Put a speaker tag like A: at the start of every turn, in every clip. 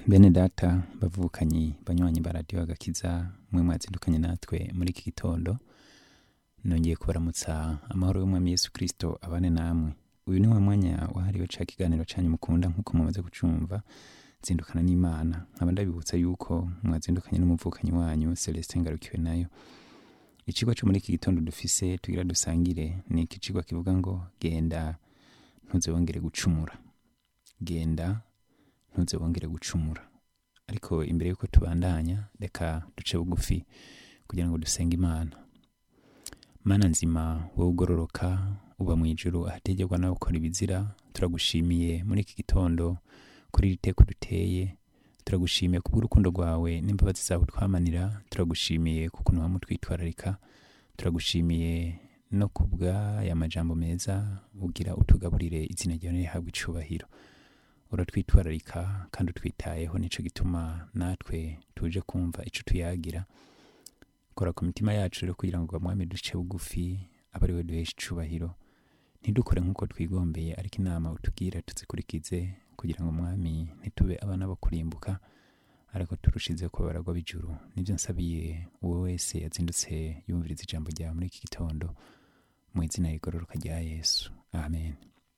A: bene data bavukanyi banywanyi ba radiyo agakiza mwe mwazindukanye natwe muri iki gitondo nongeye kubaramutsa amahoro y'umwami yesu kirisito abane namwe uyu ni wa mwanya wahariwe ca kiganiro canyu mukunda nk'uko mumaze kucumva zindukana n'imana nkaba ndabibutsa yuko mwazindukanye n'umuvukanyi wanyu celestin ngarukiwe nayo icigwa co muri iki gitondo dufise tugira dusangire ni iki cigwa kivuga ngo genda ntuze wongere gucumura genda ntuze wongere gucumura ariko imbere yuko tubandanya reka duce bugufi kugira ngo dusenge imana mana nzima wowe ugororoka uba mu ijuru ahategerwa nawe ukora ibizira turagushimiye muri iki gitondo kuri iri teko duteye turagushimiye kubw'urukundo rwawe n'imbabazi zawe twamanira turagushimiye kukuntu wamutwitwararika turagushimiye no kubw'aya majambo meza ugira utugaburire izina ryawe rihabwa icubahiro uratwitwararika kandi utwitayeho nico gituma natwe tuje kumva ico tuyagira kora ku mitima yacu rero kugira ngo mwami duce bugufi abe ari we duhesha icubahiro ntidukore nk'uko twigombeye ariko inama utubwira tuzikurikize kugira ngo mwami ntitube abana bo kurimbuka ariko turushize ko baragwa b'ijuru nibyo nsabiye uwo wese yazindutse yumviriza ijambo ryawe muri iki gitondo mu izina rigororoka rya yesu amen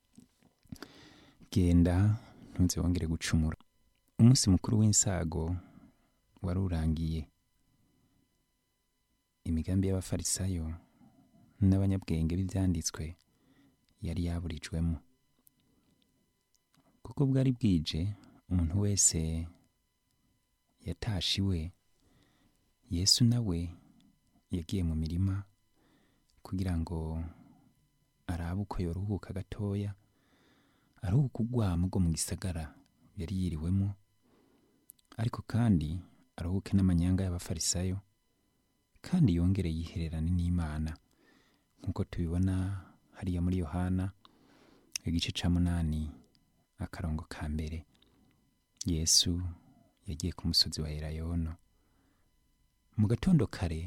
A: genda ntuze wongere gucumura umunsi mukuru w'insago wari urangiye imigambi y'abafarisayo n'abanyabwenge b'ibyanditswe yari yaburijwemo kuko bwari bwije umuntu wese yatashe iwe yesu nawe yagiye mu mirima kugira ngo arabe uko yoruhuka gatoya aruhuka urwamo rwo mu gisagara yari yiriwemo ariko kandi aruhuke n'amanyanga y'abafarisayo kandi yongere yihererane n'imana nk'uko tubibona hariya muri yohana igice ca munani akarongo ka mbere yesu yagiye ku musozi wa elayono mu gatondo kare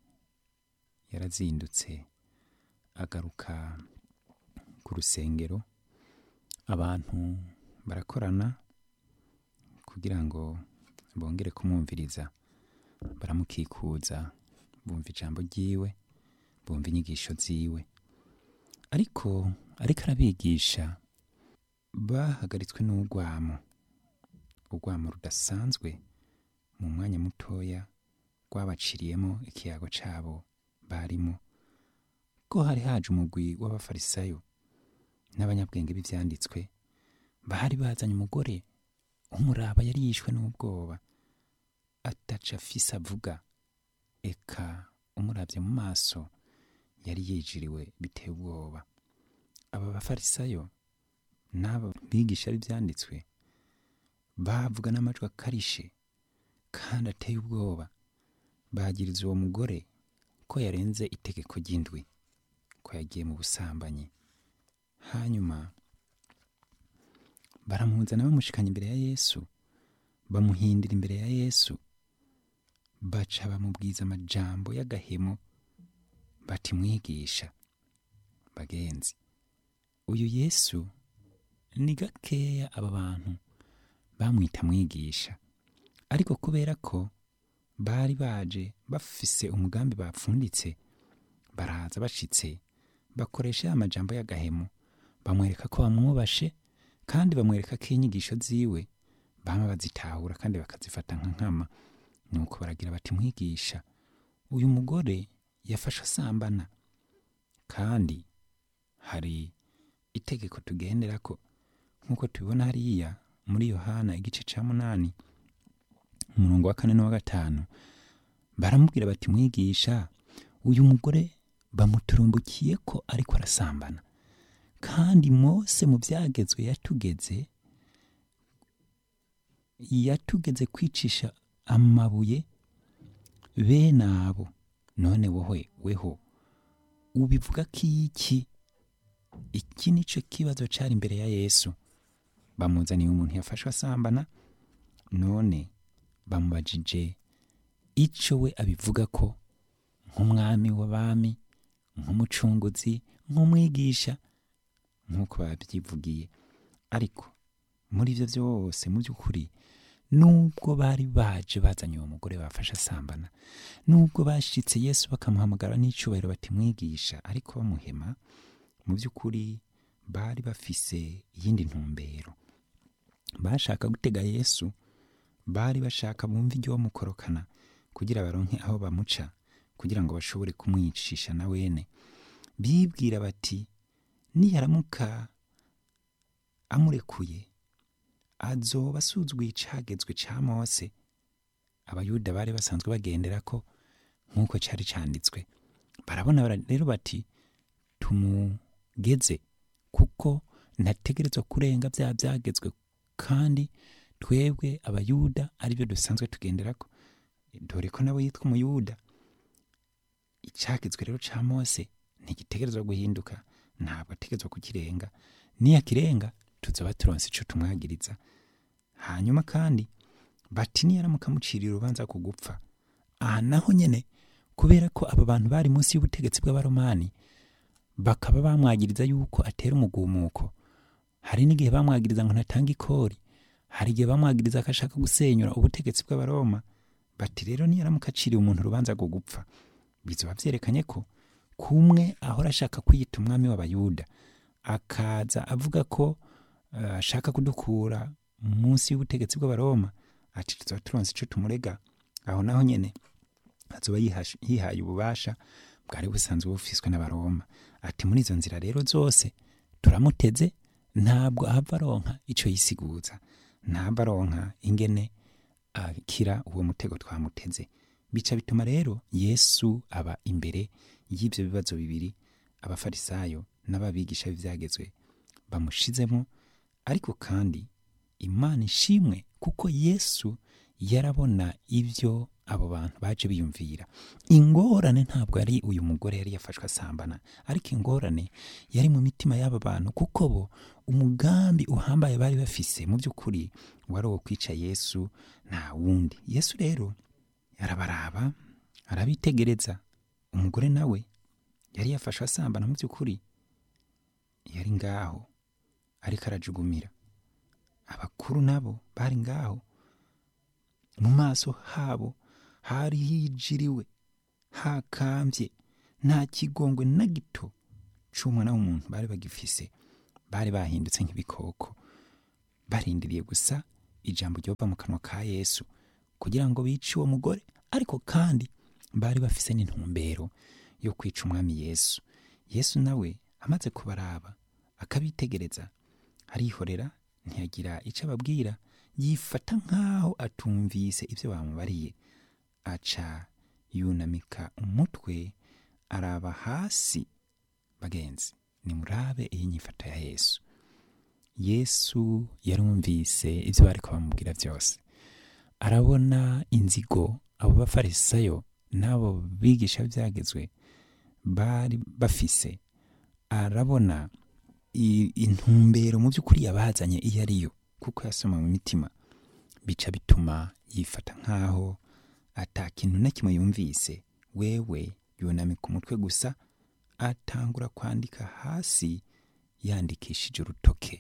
A: yarazindutse agaruka ku rusengero abantu barakorana kugira ngo bongere kumwumviriza baramukikuza bumva ijambo ryiwe bumva inyigisho ziwe ariko ariko arabigisha bahagaritswe n'urwamo urwamo rudasanzwe mu mwanya mutoya rwabaciriyemo ikiyago cyabo barimo ko hari haje umugwi w'abafarisayo n'abanyabwenge b'ibyanditswe bari bazanye umugore umuraba yari yishwe n'ubwoba ataca afise avuga eka umurabye mu maso yari yijiriwe biteye ubwoba aba bafarisayo n'aba bigisha b'ibyanditswe bavuga n'amajwi akarishe kandi ateye ubwoba bagiriza uwo mugore ko yarenze itegeko ry'indwi ko yagiye mu busambanyi hanyuma baramuzana bamushikanya imbere ya yesu bamuhindira imbere ya yesu baca bamubwiza amajambo y'agahemo bati mwigisha bagenzi uyu yesu ni gakeya aba bantu bamwita mwigisha ariko kubera ko bari baje bafise umugambi bapfunditse baraza bashitse bakoresha ya majambo y'agahemo bamwereka ko bamwubashe kandi bamwereka ko inyigisho ziwe bama bazitahura kandi bakazifata nka nkama nuko baragira bati mwigisha uyu mugore yafashe asambana kandi hari itegeko tugendera ko nk'uko tubibona hariya muri yohana igice cya munani umurongo wa kane n'uwa gatanu baramubwira bati mwigisha uyu mugore bamuturumbukiye ko ariko arasambana kandi mose mu byagezwe yatugeze yatugeze kwicisha amabuye bene abo none wowe weho ubivuga ko iki iki nicyo kibazo cyari imbere ya yesu bamuzaniye umuntu yafashwe asambana none bamubajije icyo we abivuga ko nk'umwami w'abami nk'umucunguzi nk'umwigisha nk'uko babyivugiye ariko muri ibyo byose mu by'ukuri nubwo bari baje bazanye uwo mugore bafashe asambana nubwo bashitse yesu bakamuhamagara n'icyubahiro bati mwigisha ariko bamuhema mu by'ukuri bari bafise iyindi ntumbero bashaka gutega yesu bari bashaka bumva ibyo bamukorokana kugira baronke aho bamuca kugira ngo bashobore kumwicisha na wene bibwira bati niyaramuka amurekuye azoba asuzguye icagezwe ca mose abayuda bari basanzwe bagendera ko nk'uko cari canditswe barabona bara- rero bati tumugeze kuko ntategerezwa kurenga bya byagezwe kandi twebwe abayuda aribyo dusanzwe tugenderako dore ko nawe yitwa umuyuda icyagezwe rero ca mose ntigitegerezwa guhinduka ntabwo ategerezwa kukirenga niyakirenga tuzoba turonse ico tumwagiriza hanyuma kandi bati niyaramuka amuciriye urubanza ku gupfa aha naho nyene kubera ko aba bantu bari munsi y'ubutegetsi bw'abaromani bakaba bamwagiriza yuko atera umugumuko hari n'igihe bamwagiriza ngo ntatanga ikori hari igihe bamwagiriza ko ashaka gusenyura ubutegetsi bw'abaroma bati rero niyaramuka aciriye umuntu urubanza rwo gupfa bizoba vyerekanye ko kumwe ahora ashaka kwiyita umwami w'abayuda akaza avuga ko eh, ashaka kudukura munsi y'ubutegetsi bw'abaroma ati tuzoba turonse ico tumurega aho naho nyene azoba yihash- yihaye ububasha bwari busanzwe bufiswe n'abaroma ati muri izo nzira rero zose turamuteze ntabwo ahava aronka ico yisiguza ntabwo aronka ingene akira uwo mutego twamuteze bica bituma rero yesu aba imbere y'ibyo bibazo bibiri abafarisayo n'ababigisha b'ibyagezwe bamushizemo ariko kandi imana ishimwe kuko yesu yarabona ibyo abo bantu baje biyumvira ingorane ntabwo yari uyu mugore yari yafashwe asambana ariko ingorane yari mu mitima y'aba bantu kuko bo umugambi uhambaye bari bafise mu by'ukuri wari uwo kwica yesu nta wundi yesu rero arabaraba arabitegereza umugore nawe yari yafashwe asambana mu by'ukuri yari ngaho ariko arajugumira abakuru nabo bari ngaho mu maso habo hari hijiriwe hakambye nta kigongwe na gito c'umwana w'umuntu bari bagifise bari bahindutse nk'ibikoko barindiriye gusa ijambo ryova mu kanwa ka yesu kugira ngo bice uwo mugore ariko kandi bari bafise n'intumbero yo kwica umwami yesu yesu nawe amaze kubaraba akabitegereza arihorera ntiyagira icyo ababwira yifata nk'aho atumvise ibyo bamubariye aca yunamika umutwe araba hasi bagenzi nimurabe iyi nyifato ya yesu yesu yarumvise ibyo bari bamubwira byose arabona inzigo abo bafarisayo n'abo bigisha byagezwe bari bafise arabona i- intumbero mu by'ukuri yabazanye iyo ariyo kuko yasoma mu mitima bica bituma yifata nk'aho ata kintu na kimwe yumvise wewe yunamika umutwe gusa atangura kwandika hasi yandikishije urutoke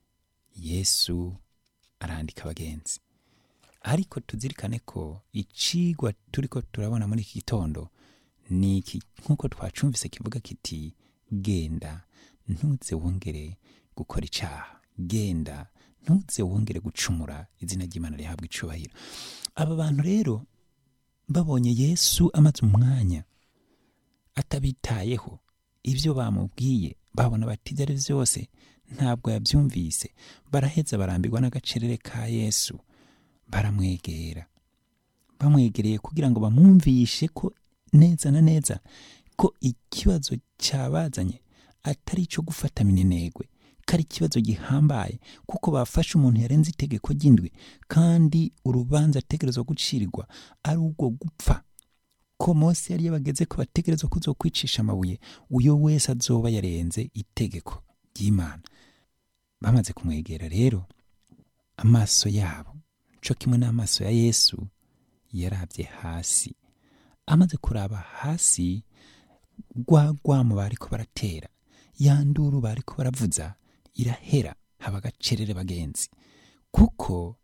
A: yesu arandika abagenzi ariko tuzirikane ko icigwa turiko turabona muri iki gitondo ni iki nk'uko twacumvise kivuga kiti genda ntuze wongere gukora icaha genda ntuze wongere gucumura izina ry'imana rihabwa icubahiro aba bantu rero babonye yesu amaze umwanya atabitayeho ibyo bamubwiye babona bati ibyo ari byo byose ntabwo yabyumvise baraheza barambirwa n'agacerere ka yesu baramwegera bamwegereye kugira ngo bamwumvishe ko neza na neza ko ikibazo cyabazanye atari icyo gufata minenegwe ko ari ikibazo gihambaye kuko bafashe umuntu yarenze itegeko ry'indwi kandi urubanza ategerezwa gucirirwa ari ubwo gupfa ko mose yari yabageze ko bategerezwa kuzo kwicisha amabuye uyo wese azoba yarenze itegeko ry'imana bamaze kumwegera rero amaso yabo co kimwe n'amaso ya yesu yarabye hasi amaze kuraba hasi rwa rwamo bariko baratera ya nduru bariko baravuza irahera haba agacerere bagenzi kuko bamaze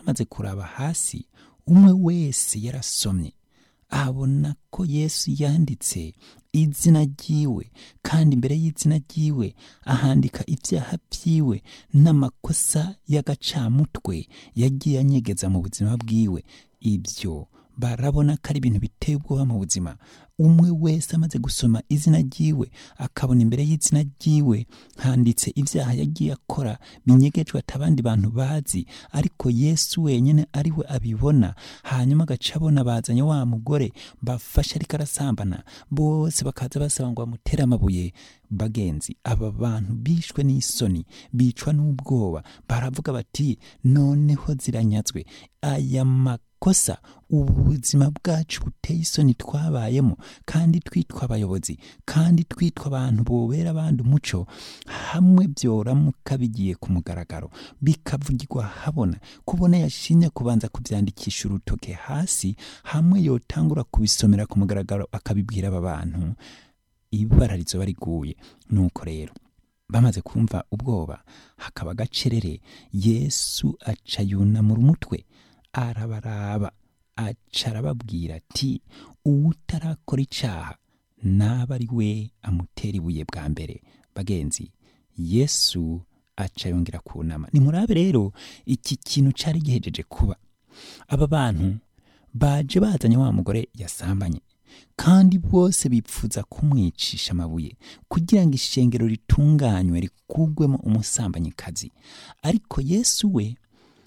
A: bamaze kuraba hasi umwe wese yarasomye abona ko yesu yanditse izina ryiwe kandi imbere y'izina ryiwe ahandika ibyaha byiwe n'amakosa y'agacamutwe yagiye anyegeza mu buzima bwiwe ibyo barabona ko ari ibintu biteye ubwoba mu buzima umwe wese amaze gusoma izina ryiwe akabona imbere y'izina ryiwe handitse ibyaha yagiye akora binyegejwe ati abandi bantu bazi ariko yesu wenyine ari we abibona hanyuma agaca abona bazanye wa mugore bafashe ariko arasambana bose bakaza basaba ngo bamutere amabuye bagenzi aba bantu bishwe n'isoni bicwa n'ubwoba baravuga bati noneho ziranyazwe aya makosa ubuzima bwacu buteye isoni twabayemo kandi twitwa abayobozi kandi twitwa abantu bobera abandi umuco hamwe byoramuka bigiye ku mugaragaro bikavugirwa habona kubona yashimye kubanza kubyandikisha urutoke hasi hamwe yotangura kubisomera ku mugaragaro akabibwira aba bantu ibara rizoba riguye nuko rero bamaze kumva ubwoba hakaba agacerere yesu aca yunamura umutwe arabaraba aca arababwira ati uwutarakora icaha naba ari we amutera ibuye bwa mbere bagenzi yesu aca yongera kunama nimurabe rero iki kintu cari gihejeje kuba aba bantu baje bazanye wa mugore yasambanye kandi bose bipfuza kumwicisha amabuye kugira ngo ishengero ritunganywe rikugwemo umusambanyikazi ariko yesu we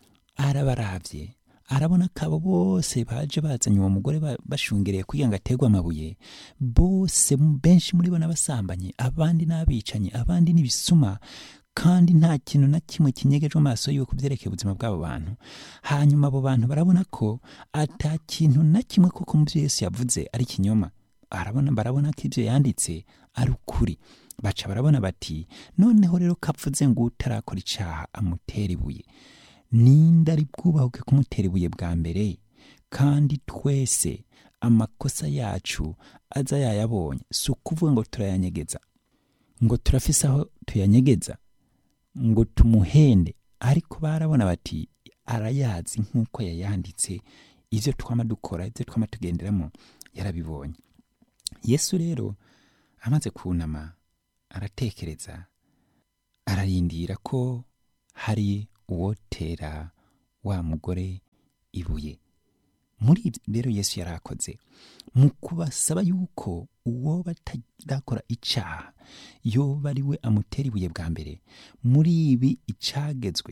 A: arabaravye arabona ko abo bose baje bazanye uwo mugore ba- bashungereye kugira ngo aterwe amabuye bose benshi muri bo n'abasambanyi abandi n'abicanyi abandi n'ibisuma kandi nta kintu na kimwe kinyegeje mu maso yiwe ku byerekeye ubuzima bw'abo bantu hanyuma abo bantu barabona ko ata kintu na kimwe koko mu byo yesu yavuze ari ikinyoma arabona barabona ko ibyo yanditse ari ukuri baca barabona bati noneho rero kapfuze ngo utarakora icaha amutera ibuye ninde ari bwubahuke kumutera ibuye bwa mbere kandi twese amakosa yacu aza yayabonye si ukuvuga ngo turayanyegeza ngo turafise aho tuyanyegeza ngo tumuhende ariko barabona bati arayazi nk'uko yayanditse ibyo twama dukora ibyo twama tugenderamo yarabibonye yesu rero amaze kunama aratekereza ararindira ko hari uwotera wa mugore ibuye muri ibyo rero yesu yari akoze mu kubasaba yuko uwo batarakora icaha yoba ari we amutera ibuye bwa mbere muri ibi icagezwe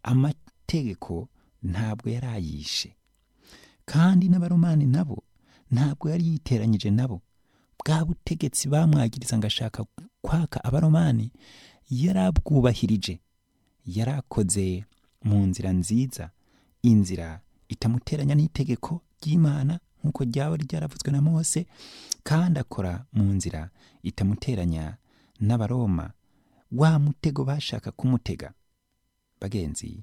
A: amategeko ntabwo yari ayishe kandi n'abaromani nabo ntabwo yari yiteranyije nabo bwa butegetsi bamwagiriza ngo ashaka kwaka abaromani yarabwubahirije yarakoze mu nzira nziza inzira itamuteranya n'itegeko ry'imana nk'uko ryaba ryaravuzwe na mose kandi akora mu nzira itamuteranya n'abaroma wa mutego bashaka kumutega bagenzi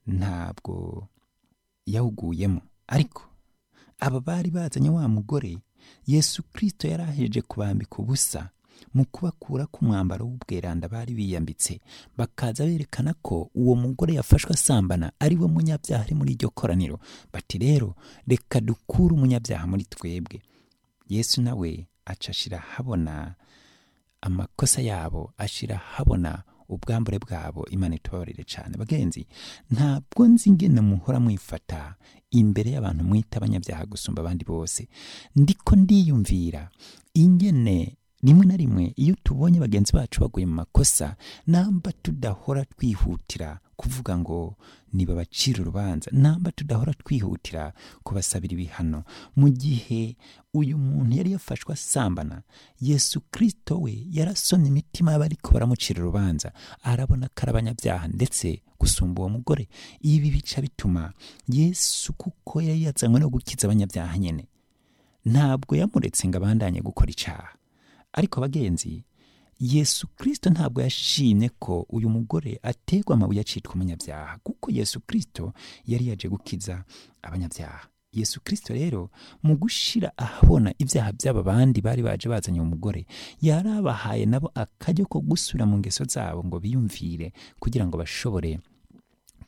A: ntabwo yawuguyemo ariko aba bari bazanye wa mugore yesu kirisito yari aheje kubambika ubusa mu kubakura ku mwambaro w'ubweranda bari biyambitse bakaza berekana ko uwo mugore yafashwe asambana ari we munyabyaha ari muri iryo koraniro bati rero reka dukure umunyabyaha muri twebwe yesu nawe aca ashira habona amakosa yabo ashira habona ubwambure bwabo imana itubabarire cyane bagenzi ntabwo nzi ingene muhora mwifata imbere y'abantu mwita abanyabyaha gusumba abandi bose ndiko ndiyumvira ingene rimwe na rimwe iyo tubonye bagenzi bacu baguye mu makosa namba tudahora twihutira kuvuga ngo nibabacira urubanza namba tudahora twihutira kubasabira ibihano mu gihe uyu muntu yari yafashwe asambana yesu kirisito we yarasomye imitima y'abariko baramucira urubanza arabona ko ari abanyabyaha ndetse gusumba uwo mugore ibi bica bituma yesu kuko yari yazanywe no gukiza abanyabyaha nyene ntabwo yamuretse ngo abandanye gukora icaha ariko bagenzi yesu kirisito ntabwo yashimye ko uyu mugore ategwa amabuye acitwa umunyabyaha kuko yesu kirisito yari yaje gukiza abanyabyaha yesu kirisito rero mu gushira ahabona ibyaha by'aba bandi bari baje bazanye uwo mugore yarabahaye nabo akajya ko gusubira mu ngeso zabo ngo biyumvire kugira ngo bashobore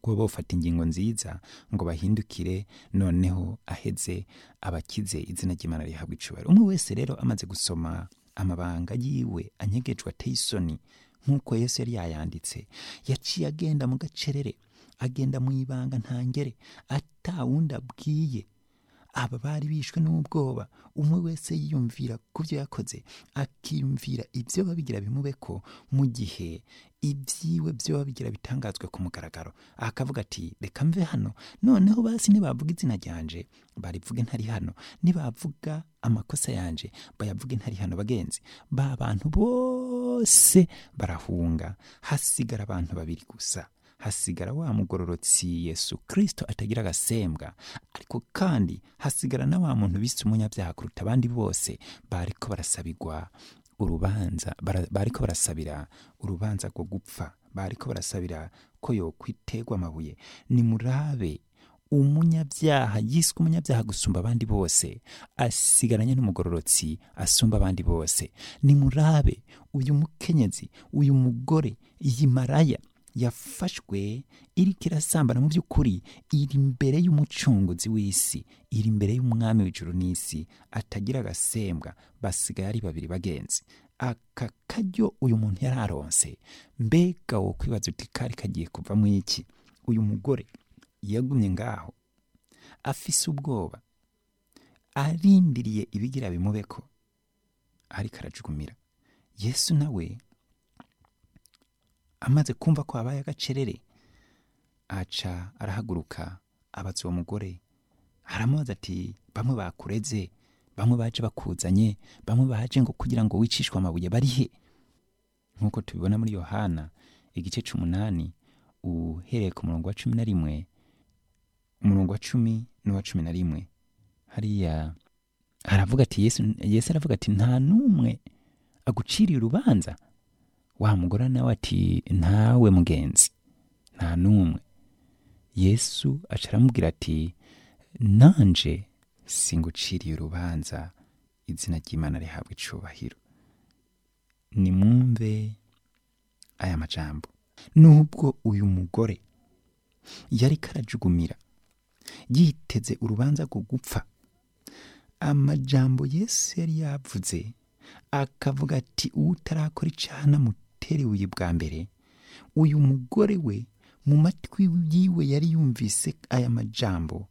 A: kuba bafata ingingo nziza ngo bahindukire noneho aheze abakize izina ry'imana rihabwa icubahiro umwe wese rero amaze gusoma amabanga yiwe anyegejwe ateye isoni nk'uko yesu yari yayanditse yaciye agenda mu gacerere agenda mu ibanga ntangere atawundi abwiye aba bari bishwe n'ubwoba umwe wese yiyumvira ku byo yakoze akiyumvira ibyo babigira bimube ko mu gihe ibyiwe byo babigira bitangazwe ku mugaragaro akavuga ati reka mve hano noneho basi nibavuga izina ryanje barivuge ntari hano nibavuga amakosa yanje bayavuge ntari hano bagenzi ba bantu bose barahunga hasigara abantu babiri gusa hasigara wa mugororotsi yesu kirisito atagira agasembwa ariko kandi hasigara na wa muntu bise umunyabyaha kuruta abandi bose bariko barasabirwa urubanza bara- bariko barasabira urubanza rwo gupfa bariko barasabira ko yokwiterwa amabuye nimurabe umunyabyaha yiswe umunyabyaha gusumba abandi bose asigaranye n'umugororotsi asumba abandi bose nimurabe uyu mukenyezi uyu mugore iyi maraya yafashwe iriko irasambana mu by'ukuri iri imbere y'umucunguzi w'isi iri imbere y'umwami w'ijuru n'isi atagira agasembwa basigaye ari babiri bagenzi aka karyo uyu muntu yari aronse mbega wo kwibaza uti kari kagiye kuvamo iki uyu mugore yagumye ngaho afise ubwoba arindiriye ibigira bimubeko ariko arajugumira yesu nawe amaze kumva ko habaye agacerere aca arahaguruka abaza uwo mugore aramubaza ati bamwe bakureze bamwe baje bakuzanye bamwe baje ngo kugira ngo wicishwe amabuye bari he nk'uko tubibona muri yohana igice c'umunani uhereye ku murongo wa cumi na rimwe umurongo wa cumi n'uwa cumi na rimwe hariya aravuga ati yesu, yesu aravuga ati nta n'umwe aguciriye urubanza wa mugore nawe ati ntawe mugenzi nta n'umwe yesu aca aramubwira ati nanje singuciriye urubanza izina ry'imana rihabwa icubahiro nimwumve aya majambo nubwo uyu mugore yari karajugumira yiteze urubanza rwo gupfa amajambo yesu yari yavuze akavuga ati utarakora icaha namutere ibuye bwa mbere uyu mugore we mu matwi yiwe yari yumvise aya majambo